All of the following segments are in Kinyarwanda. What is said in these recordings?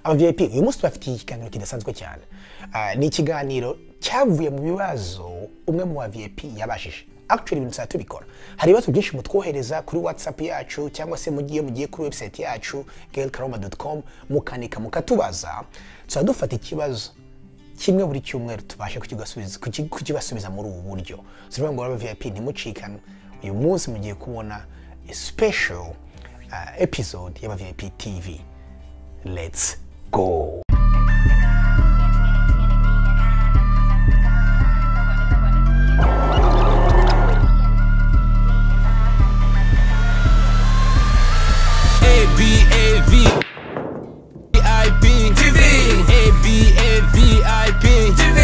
abavip uyu munsi tubafitiye ikiganiro kidasanzwe cyane Ah, ni ikiganiro cyavuye mu bibazo umwe mu bavip yabashije actually ibintu tuzajya tubikora hari ibibazo byinshi mutwohereza kuri whatsapp yacu cyangwa se mugiye mugiye kuri website yacu girlkaroma.com mukanika mukatubaza tuzajya dufata ikibazo kimwe buri cyumweru tubashe kukigasubiza- kuki- kukibasubiza muri ubu buryo si ukuvuga ngo rero vip ntimucikane uyu munsi mugiye kubona special uh, episode y'aba vip tv let's go A B A V I P TV A B A V I P TV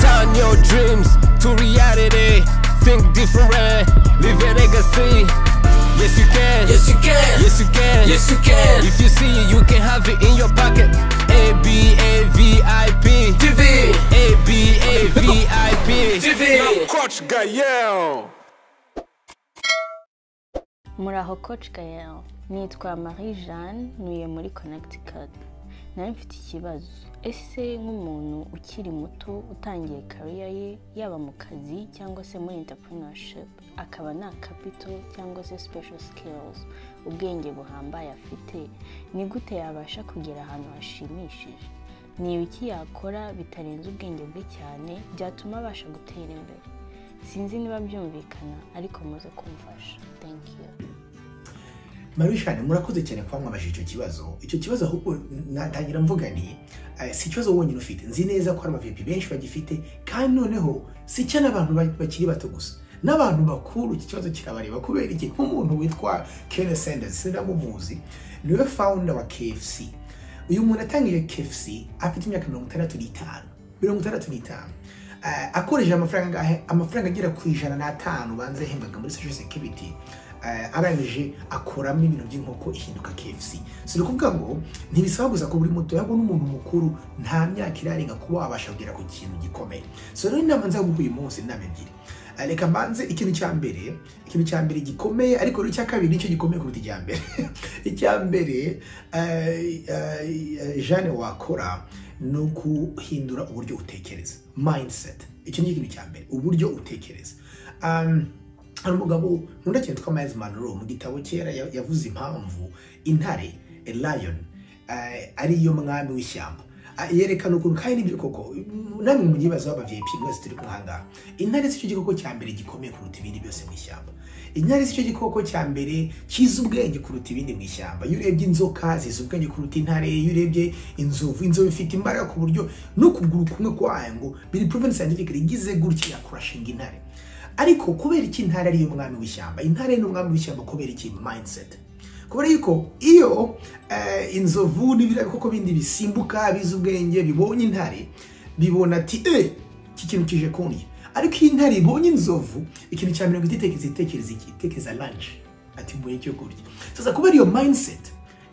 Turn your dreams to reality Think different Leave a legacy Yes you can Yes you can. Yes you can Yes, you can. If you see it, you can have it in your pocket A B A V I P TV. A B A V I P TV. Coach Gael. muraho coach gael nitwa marie jeanne ntuye muri connecticut nari mfite ikibazo ese nk'umuntu ukiri muto utangiye kariya ye yaba mu kazi cyangwa se muri entrepreneurship akaba nta capital cyangwa se special skills ubwenge buhambaye afite ni gute yabasha kugera ahantu hashimishije ni ibiki yakora bitarenze ubwenge bwe cyane byatuma abasha gutera imbere sinzi niba byumvikana ariko muze kumfasha thank you marishane murakoze cyane kuba mwabajije icyo kibazo icyo kibazo ahubwo natangira mvuga nti eh, si ikibazo wonyine ufite nzi neza ko hari abavipi benshi bagifite kandi noneho si cyo n'abantu ba- bakiri bato gusa n'abantu bakuru iki kibazo kirabareba kubera iki nk'umuntu witwa kene sendezi sindamumuzi niwe founder wa kfc uyu muntu atangije kfc afite imyaka mirongo itandatu n'itanu mirongo itandatu n'itanu Eh, akoresheje amafaranga angahe? amafaranga agera ku ijana n'atanu banza yahembwaga muri social security eh, arangije akuramo ibintu by'inkoko ihinduka KFC si ukuvuga ngo ntibisaba gusa ko buri muto yabona umuntu mukuru nta myaka irarenga kuba wabasha kugera ku kintu gikomeye so rero inama nza guha uyu munsi ni inama ebyiri Eh, reka mbanze ikintu cya mbere ikintu cya mbere gikomeye ariko rero icya kabiri nicyo gikomeye kuruta icya mbere icya mbere eh, eh, eh, Jeanne wakora ni ukuhindura uburyo utekereza mindset icyo ni ikintu cya mbere uburyo utekereza Um, hari umugabo nkunda cyane witwa Miles Monroe mu gitabo kera ya- yavuze impamvu intare a lion eh, ari yo mwami w'ishyamba Ah, yerekana ukuntu kandi nibyo koko namwe mu gibazo aba VIP mwese turi kuhanga intare si cyo gikoko cya mbere gikomeye kuruta ibindi byose mu ishyamba intare si cyo gikoko cya mbere kizi ubwenge kuruta ibindi mu ishyamba iyo urebye inzoka zizi ubwenge kuruta intare iyo urebye inzovu inzovu ifite imbaraga ku buryo n'ukuguru kumwe kwayo ngo biri proven scientifically igize gutya kurashinga intare ariko kubera iki intare ariyo mwami w'ishyamba intare ni umwami w'ishyamba kubera iki mindset kubera yuko iyo eh, inzovu n'ibiriya bikoko bindi bisimbuka bizi ubwenge bibonye intare bibona ati eh iki kintu kije kundya ariko iyo intare ibonye inzovu ikintu cya mirongo ititekereza itekereza iki itekereza lunch ati mbuye cyo kurya sasa kubera iyo mindset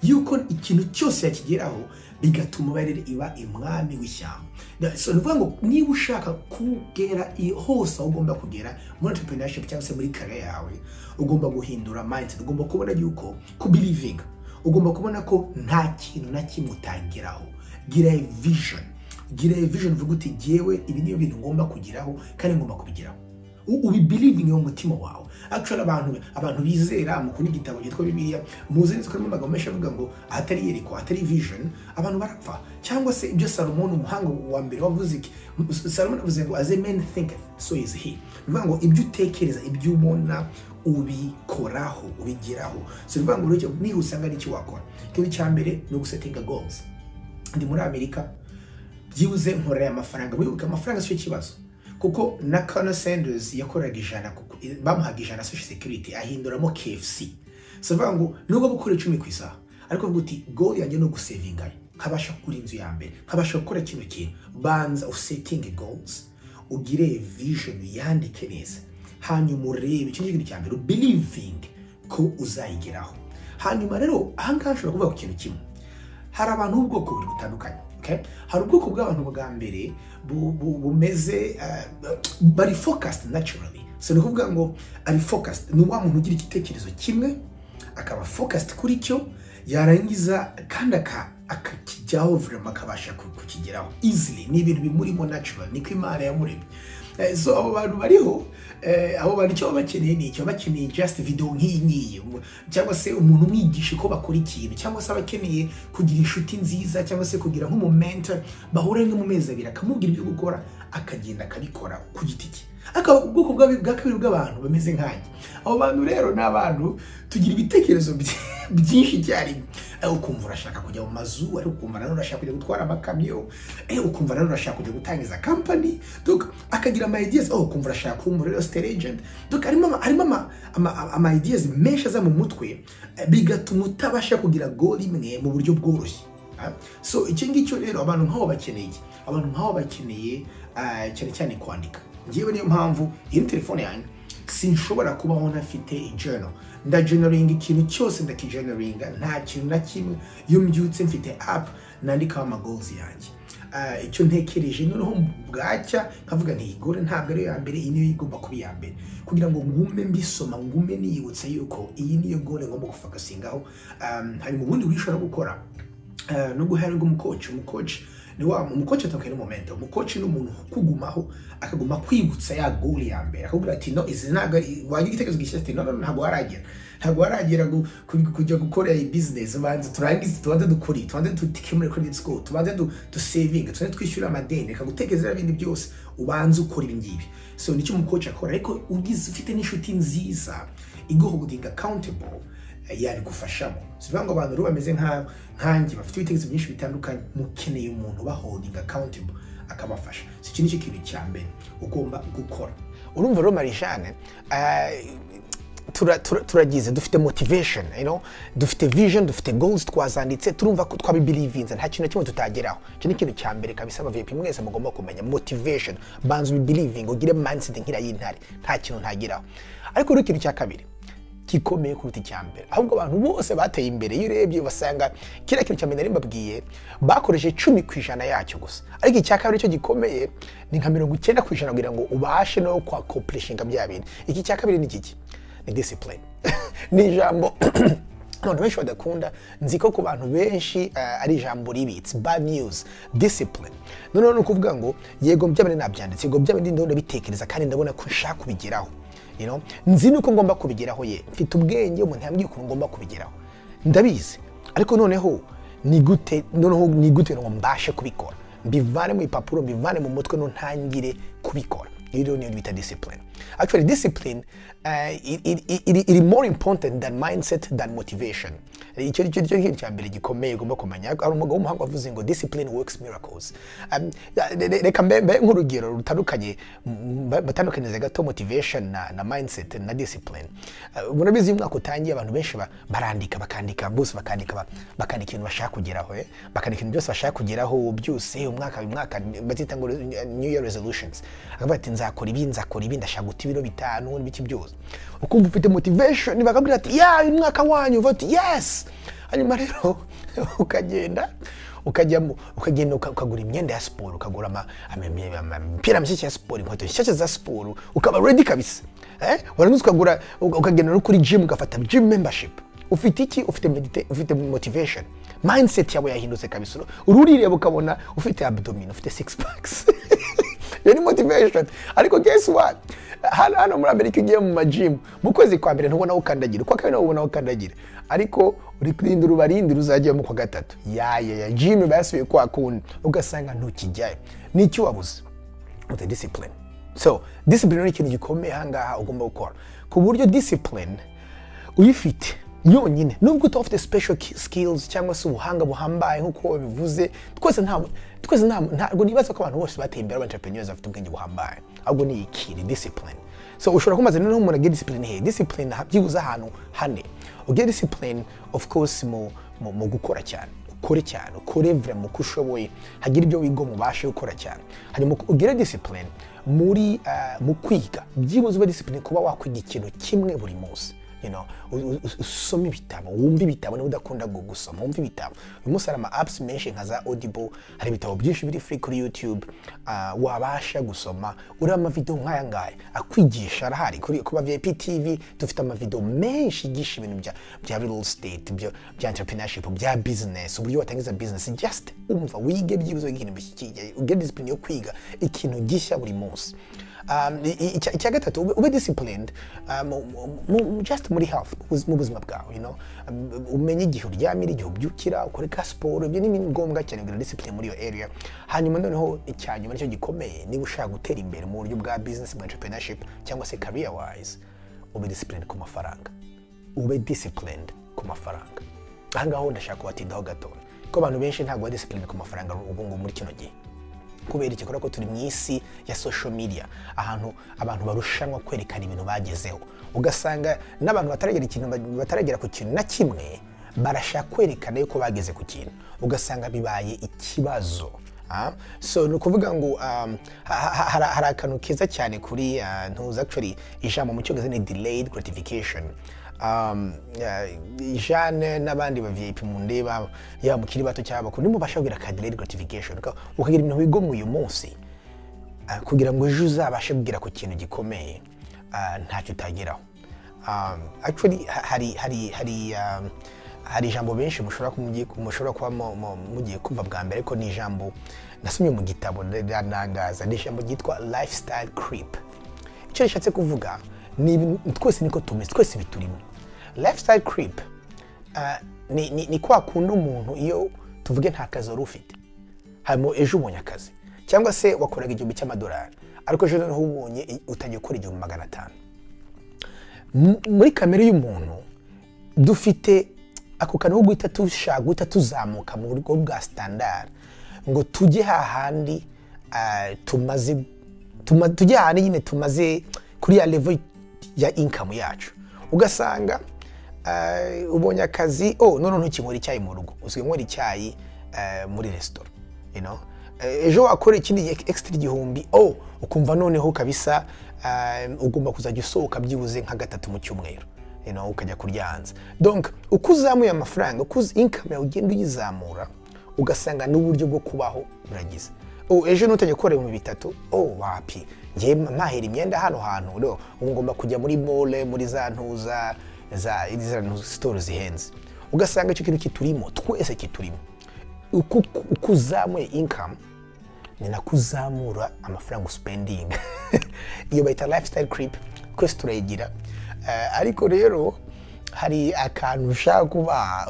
yuko ikintu cyose yakigeraho bigatuma uba rero iba umwami w'ishyamba Da- so ni ukuvuga ngo niba ushaka kugera i- hose aho ugomba kugera muri entrepreneurship cyangwa se muri kare yawe ugomba guhindura mindset ugomba kubona yuko kubirivinga ugomba kubona ko nta kintu na kimwe utangiraho gira vision gira vision uvuga uti jyewe ibi niyo bintu ngomba kugeraho kandi ngomba kubigeraho ubibirivinga mu mutima wawe actually abantu abantu bizera mukunda igitabo cyitwa bibiliya muzi neza ko harimo amagambo menshi avuga ngo ahatari yerekwa ahatari vision abantu barapfa cyangwa se ibyo salomon umuhanga wa mbere wavuze iki salomon avuze ngo as a man thinketh so is he bivuga ngo ibyo utekereza ibyo ubona ubikoraho ubigeraho si bivuga ngo rero icyo- niba usanga ari iki wakora ikintu cya mbere ni ugusetinga goals ndi muri amerika byibuze nkorera aya mafaranga wibuke amafaranga si cyo kibazo kuko na Colonel Sanders yakoraga ijana kuko bamuhaga ijana social security ahinduramo KFC so bivuga ngo nubwo gukora icumi ku isaha ariko avuga uti goal yanjye ni ugusevinga nkabasha kugura inzu ya mbere nkabasha gukora kino kintu banza usetinge goals ugire vision yandike neza hanyuma urebe icyo kintu cya mbere ubelieving ko uzayigeraho hanyuma rero ahangaha ushobora kuvuga ku kintu kimwe hari abantu b'ubwoko bubiri butandukanye okay? hari ubwoko bw'abantu bwa mbere bu- bu- bumeze eh, bari focused naturally so ni ukuvuga ngo ari focused ni wa muntu ugira igitekerezo kimwe akaba focused kuri cyo yarangiza kandi aka- akakijyaho vurema akabasha ku- kukigeraho easily ni ibintu bimurimo natural niko imana yamuremye Eh, so abo bantu bariho eh, abo bantu icyo baba bakeneye ni icyo baba bakeneye just video nk'iyi ngiyi Um- cyangwa se umuntu umwigisha uko bakora ikintu cyangwa se abakeneye kugira inshuti nziza cyangwa se kugira nk'umumenta bahura rimwe mu mezi abiri akamubwira ibyo gukora akagenda akabikora ku giti cye akaba ubwoko bwa bwa kabiri bw'abantu bameze nkanjye abo bantu rero ni abantu tugira ibitekerezo byi- byinshi icyarimwe Eh, ukumva urashaka kujya mu mazu ariko ukumva nanone urashaka kujya gutwara amakamyo eh, ukumva nanone urashaka kujya gutangiza kampani donc akagira ama ideas oh ukumva urashaka kuba umu real estate agent donc harimo ama- harimo ama, ama, ama ideas menshi aza mu mutwe eh, bigatuma utabasha kugira goal imwe mu buryo bworoshye Ah, so icyo ngicyo rero abantu nk'abo bakeneye iki? abantu nk'abo bakeneye ah, cyane cyane kwandika ngewe niyo mpamvu iyi ni telefone yanjye sinshobora kubaho ntafite journal ndageneringa ikintu cyose ndakigeneringa nta kintu na kimwe iyo mbyutse mfite app nandikaho amagozi yanjye Ah, icyo ntekereje noneho bwacya nkavuga nti iyi goal ntabwo ariyo ya mbere iyi niyo igomba kuba iya mbere kugira ngo ngume mbisoma ngume niyibutsa yuko iyi niyo goal ngomba gufakasingaho um, hari mu bundi wishobora gukora Eh, nubwo hari umukoci umukoci ni wa umukoci atakwera momento umukoci ni umuntu ukugumaho akaguma kwibutsa ya goal ya mbere akubwira ati no izi ntabwo ari- wagira igitekerezo gishya ati no no no, ntabwo haragera ntabwo haragera gu- ku- kujya gukora iyi business ubanze turangize tubanze dukore tubanze dukemure credit score tubanze du- dusevinge tubanze twishyura amadeni reka gutekereza biriya bindi byose ubanze ukora ibi ngibi so nicyo umukoci akora ariko ugize ufite n'inshuti nziza igohodinga accountable yabigufashamo si ukuvuga ngo abantu rero bameze nka- nkanjye bafite ibitekerezo byinshi bitandukanye mukeneye umuntu ubaholdinga accountable akabafasha si iki nicyo kintu cya mbere ugomba gukora urumva rero marijane tura- tura- turagize dufite motivation you know? dufite vision dufite goals twazanditse turumva ko twabibirivinze nta kintu na kimwe tutageraho icyo ni ikintu cya mbere kabisa abavipi mwese mugomba kumenya motivation banza ubibirivinge ugire mindset nk'iriya y'intare nta kintu ntageraho ariko rero ikintu cya kabiri gikomeye kuruta icya mbere ahubwo abantu bose bateye imbere iyo urebye basanga kiriya kintu cya mbere nari mbabwiye bakoresheje icumi ku ijana yacyo gusa ariko icya kabiri cyo gikomeye ni nka mirongo icyenda ku ijana kugira ngo ubashe no kwakopurishinga bya bintu iki cya kabiri ni kiki ni discipline ni ijambo abantu benshi badakunda nzi ko ku bantu benshi eh, ari ijambo ribi it's bad news discipline noneho ni ukuvuga ngo yego byabindi nabyanditse yego byabindi ndabona bitekereza kandi ndabona ko nshaka kubigeraho you know? nzi nuko ngomba kubigeraho ye mfite ubwenge umuntu yambwiye ukuntu ngomba kubigeraho ndabizi ariko noneho ni gute noneho ni gute ngo mbashe kubikora mbivane mu ipapuro mbivane mu mutwe ntangire kubikora iyo rero niyo bita discipline actually discipline uh, it, it, it, iri more important than mindset than motivation icyo icyo icyo kintu cya mbere gikomeye ugomba kumenya hari umugabo w'umuhanga wavuze ngo discipline works miracles Um, re- re- reka mbe mbe nk'urugero rutandukanye mba- mbatandukanyirize gato motivation na, na mindset na discipline Uh, murabizi iyo umwaka utangiye abantu benshi ba- barandika bakandika bose bakandika ba- bakandika ibintu bashaka kugeraho eh? bakandika ibintu byose bashaka kugeraho byose umwaka umwaka bazita ngo re- new year resolutions akavuga ati nzakora ibi nzakora ibi ndashaka guta ibiro bitanu n'ibiki byose ukumva ufite motivation bakabwira ati ya uyu mwaka wanyu uvuga ati yes hanyuma rero ukagenda ukajyamo ukagenda uka- ukagura imyenda ya siporo ukagura ama- ama- ama- imipira mishyashya ya siporo inkweto nshyashya za siporo ukaba ready kabisa eh? warangiza ukagura uka- ukagenda no kuri gym ugafata gym membership ufite iki ufite medita- ufite motivation mindset yawe yahindutse kabisa uri urireba ukabona ufite abdomen ufite six packs iyo ni motivation ariko guess what hano hano muri amerika ugiye mu majimu mu kwezi kwa mbere ntubona aho ukandagira ukwa kabiri nawe ubona aho ukandagira ariko uri kurindira ubarindira uzajyamo kwa gatatu yaya ya jimu basubiye kwa kundi ugasanga ntukijyayo n'icyo wabuze with the discipline so discipline ni ikintu gikomeye ahangaha ugomba gukora ku buryo discipline uyifite yonyine nubwo utaba ufite special ki- skills cyangwa se ubuhanga buhambaye nk'uko babivuze twese nta twese nta ntabwo nibaza ko abantu bose bateye imbere abantrepreneurs bafite ubwenge buhambaye ahubwo ni iki ni discipline so ushobora kumaza noneho umuntu agira discipline he discipline aha- byibuze ahantu hane ugira discipline of course mu mu, mu gukora cyane ukore cyane ukore vraiment uko ushoboye hagira ibyo wiga mubashe gukora cyane hanyuma ugire discipline muri eh, mu kwiga byibuze uba discipline kuba wakwiga ikintu kimwe buri munsi you know, u- u- usome ibitabo wumve ibitabo niba udakunda gu- gusoma wumve ibitabo uyu munsi hari ama apps menshi nka za audible hari ibitabo byinshi biri free kuri youtube ah, wabasha gusoma ureba amavidewo nk'aya ngaya akwigisha arahari kuri kuba vip tv dufite amavidewo menshi yigisha ibintu bya bya real estate byo- bya entrepreneurship bya business uburyo watangiza business just umva wige byibuze ikintu bishyikiriye ugire discipline yo kwiga ikintu gishya buri munsi um, i- i- icya icya gatatu ube, ube disciplined um, mu- mu- mu- just muri health mu buz- mu buzima bwawe you know? Um, umenye igihe uryamira igihe ubyukira ukore ka siporo ibyo ni ngombwa cyane kugira discipline muri iyo area hanyuma noneho icya nyuma nicyo gikomeye niba ushaka gutera imbere mu buryo bwa business bwa entrepreneurship cyangwa se career wise ube disciplined ku mafaranga ube disciplined ku mafaranga aha ngaho ndashaka kubatindaho gato ko abantu benshi ntabwo bari disciplined ku mafaranga ubu ngubu muri kino gihe kubera iki kubera ko turi mu isi ya social media ahantu abantu barushanwa kwerekana ibintu bagezeho ugasanga n'abantu bataragera ikintu bataragera ku kintu na kimwe barashaka kwerekana yuko bageze ku kintu ugasanga bibaye ikibazo Ah, so ni ukuvuga ngo um, ha- ha- ha- hari akantu keza cyane kuri uh, ntuzi actually ijambo mu cyongereza ni delayed gratification um, uh, Jeanne n'abandi ba VIP mundeba yaba mukiri bato cyangwa abakuru nimubasha kugira ka delayed gratification uka- ukagira ibintu wigomwe uyu munsi ah, kugira ngo ejo uzabashe kugera ku kintu gikomeye ah, ntacyo utageraho um, actually ha- hari hari hari um, hari ijambo benshi mushobora ku- mugiye- mushobora kuba mu- mu- mugiye kumva bwa mbere ko ni ijambo nasomye mu gitabo riranangaza ni ijambo ryitwa lifestyle creep icyo rishatse kuvuga ni ibintu- twese niko tumeze twese biturimo lifestyle creep ah, ni, ni, ni kwa kundi umuntu iyo tuvuge nta kazi wari ufite harimo ejo ubonye akazi cyangwa se wakoraga igihumbi cy'amadolari ariko ejo noneho ubonye i- utangiye gukora igihumbi magana atanu M- muri kamere y'umuntu dufite ako kantu ko guhita dushaka guhita tuzamuka mu buryo bwa sitandari ngo tujye hahandi ah, tumaze tuma- tujye hahandi nyine tumaze kuri ya level ya inkamu yacu ugasanga ah, ubonye akazi oh none ntukinywera icyayi mu rugo usigaye unywera icyayi ah, muri resitora you know? Eh, ejo wakora ikindi extra igihumbi oh ukumva noneho kabisa ah, ugomba kuzajya usohoka byibuze nka gatatu mu cyumweru you know, ukajya kurya hanze donc uko uzamuye amafaranga uko uz- income yawe ugenda uyizamura ugasanga n'uburyo bwo kubaho uragize oh, ejo nutajya gukora ibihumbi bitatu oh wapi ngewe mahera imyenda hano hantu no ubu ngomba kujya muri mole muri za ntuza za za ntuza- store zihenze ugasanga icyo kintu kiturimo twese kiturimo uko uko uzamuye inkamu ni nako uzamura amafaranga usipendinga iyo bayita lifestyle creep twese turayigira Eh, ariko rero hari akantu ushaka kuba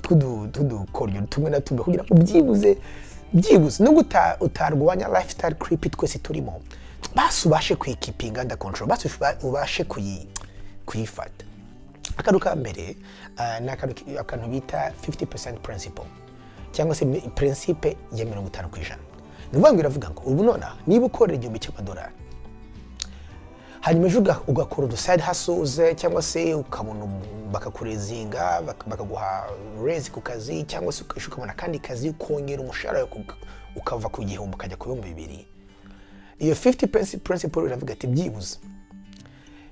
tw'udukoryo tumwe na tumwe kugira ngo byibuze byibuze nubwo uta- utarwanya lifestyle creep twese turimo basi ubashe kuyikipinga under control basi uba- ubashe kuyi- kuyifata akantu ka mbere ah, ni akantu ki- akantu bita 50% principle cyangwa se mi- principe ya mirongo itanu ku ijana ni ukuvuga ngo iravuga ngo ubu nonaha niba ukorera igihumbi cy'amadolari hanyuma ejo uga- ugakora uduside hasuze cyangwa se ukabona umu- bakakurezinga bak- bakaguha rezi ku kazi cyangwa se ukajya ukabona akandi kazi ukongera umushahara wawe uka- ukava ku gihumbi ukajya ku bihumbi bibiri iyo 50 principle iravuga ati byibuze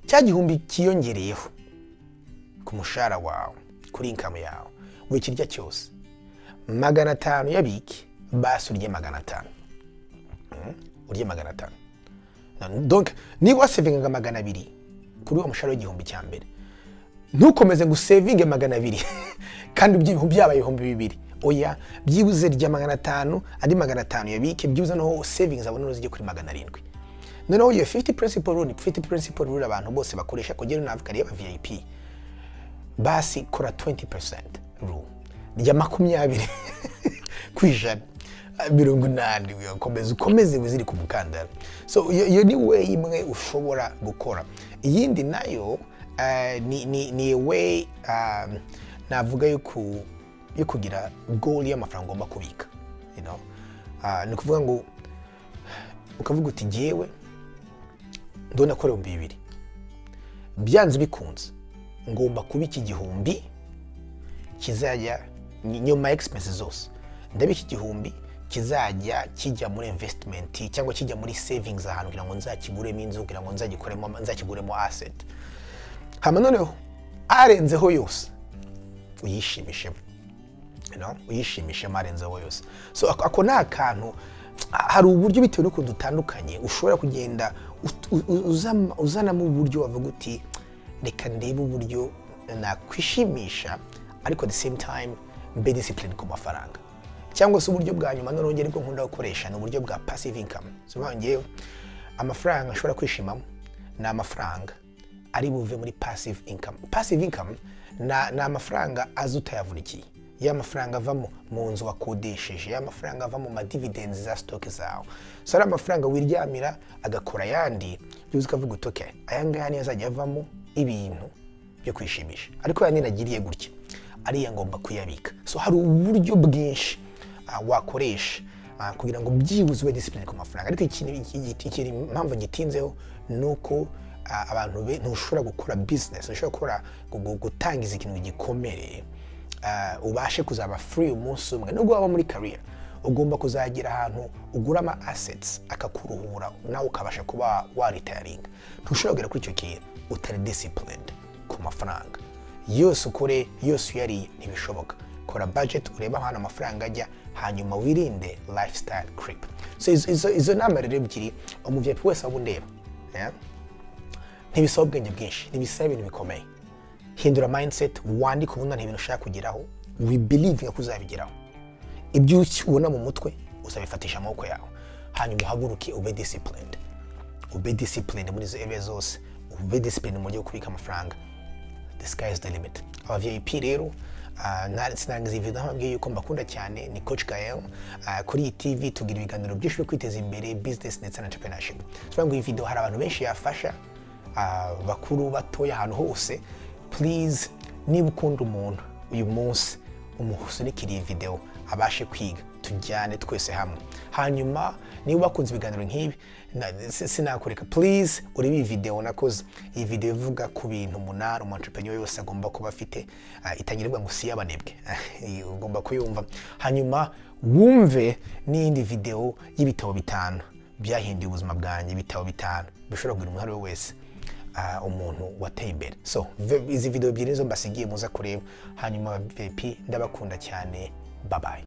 cya gihumbi kiyongereyeho ku mushahara wawe kuri inkamu yawe buri kirya cyose magana atanu yabike basi urye magana atanu Mm, urye magana atanu Na- donc niba wasevingaga magana abiri kuri uwo mushahara w'igihumbi cya mbere ntukomeze ngo usevinge magana abiri kandi ibyo byaba ibihumbi bibiri oya byibuze rya magana atanu andi magana atanu yabike byibuze noneho savings abone n'uzijye kuri magana arindwi noneho iyo 50 principle rule ni 50 principle rule abantu bose bakoresha kugera navuga reba vip basi kora 20% rule rya makumyabiri ku ijana Ah, mirongo inani ukomeze ukomeze wiziri ku mukandara so iyo iyo ni we imwe ushobora gukora iyindi nayo ah, ni ni ni we navuga yo ku- yo kugira goal y'amafaranga ugomba kubika you know? Ah, ni ukuvuga ngo ukavuga uti ngewe ndabona ko ari ibihumbi bibiri byanze bikunze ngomba kubika igihumbi kizajya ni- nyuma ya expenses zose ndabika igihumbi kizajya kijya muri investment cyangwa kijya muri savings ahantu kugira ngo nzakiguremo inzu kugira ngo nzagikoremo nzakiguremo asset hano noneho arenzeho yose uyishimishemo you know, uyishimishemo arenzeho yose so ako ako ni akantu ha- hari uburyo bitewe n'ukuntu dutandukanye ushobora kugenda ut- u- u- uzama- uzanamo uburyo wavuga uti reka ndebe uburyo nakwishimisha ariko at the same time mbe discipline ku mafaranga cyangwa se uburyo bwa nyuma noneho ariko nkunda gukoresha ni uburyo bwa passive income sobanura ngewe amafaranga ashobora kwishimamo ni amafaranga ari buve muri passive income passive income na- ni amafaranga aza utayavunikiye ya mafaranga ava mu- mu nzu wakodesheje ya mafaranga ava mu madividenzi za sitoke zawe so ari amafaranga wiryamira agakora ayandi byuzi ukavuga uti okay aya ngaya niyo azajya avamo ibintu byo kwishimisha ariko ya ninagiriye gutya ariya ngomba kuyabika so hari uburyo bwinshi ah, wakoresha ah, kugira ngo byibuze ube disipurine ku mafaranga ariko ikintu iki- iki- ikintu impamvu gitinzeho ni uko ah, abantu be ntushobora gukora bizinesi ntushobora gukora gu- gu- gutangiza ikintu gikomere ah, ubashe kuzaba free umunsi umwe nubwo waba muri career ugomba kuzagira ahantu ugura ama assets akakuruhura nawe ukabasha kuba waritaringa ntushobora kugera kuri icyo kintu utari disciplined ku mafaranga yose ukore yose uyariye ntibishoboka kora budget urebe ahantu amafaranga ajya hanyuma wirinde lifestyle creep so izo- izo- izo nama rero ebyiri umuviyapi wese waba undeba yeah? ntibisaba ubwenge bwinshi ntibisaba ibintu bikomeye hindura mindset wandike ubundi nta bintu ushaka kugeraho wibelivinga ko uzabigeraho ibyo ubona mu mutwe uzabifatisha amaboko yawe hanyuma uhaguruke ube disciplined ube disciplined muri izo area zose ube disciplined mu buryo bwo kubika amafaranga the sky is the limit aba vip rero ah, nta- sinangiza iyi video ntambwiye yuko mbakunda cyane ni coach gael Ah, kuri iyi tv tugira ibiganiro byinshi byo kwiteza imbere business ndetse na entrepreneurship tuvuga ngo iyi video hari abantu benshi yafasha ah, bakuru batoya ahantu hose please niba ukunda umuntu uyu munsi umusunikire iyi video abashe kwiga tujyane twese hamwe hanyuma niba wakunze ibiganiro nk'ibi na- si- sinakureka please urebe iyi video nakoze iyi video ivuga ku bintu umunara umu entrepreneur yose agomba kuba afite Ah, itangirirwa ngo si iy'abanebwe Iyi ugomba kuyumva hanyuma wumve n'iyindi video y'ibitabo bitanu byahinduye ubuzima bwanjye ibitabo bitanu bishobora kugira umuntu uwo ari we wese ah, umuntu wateye imbere so ve- izi video ebyiri nizo mbasigiye muza kureba hanyuma vp ndabakunda cyane babaye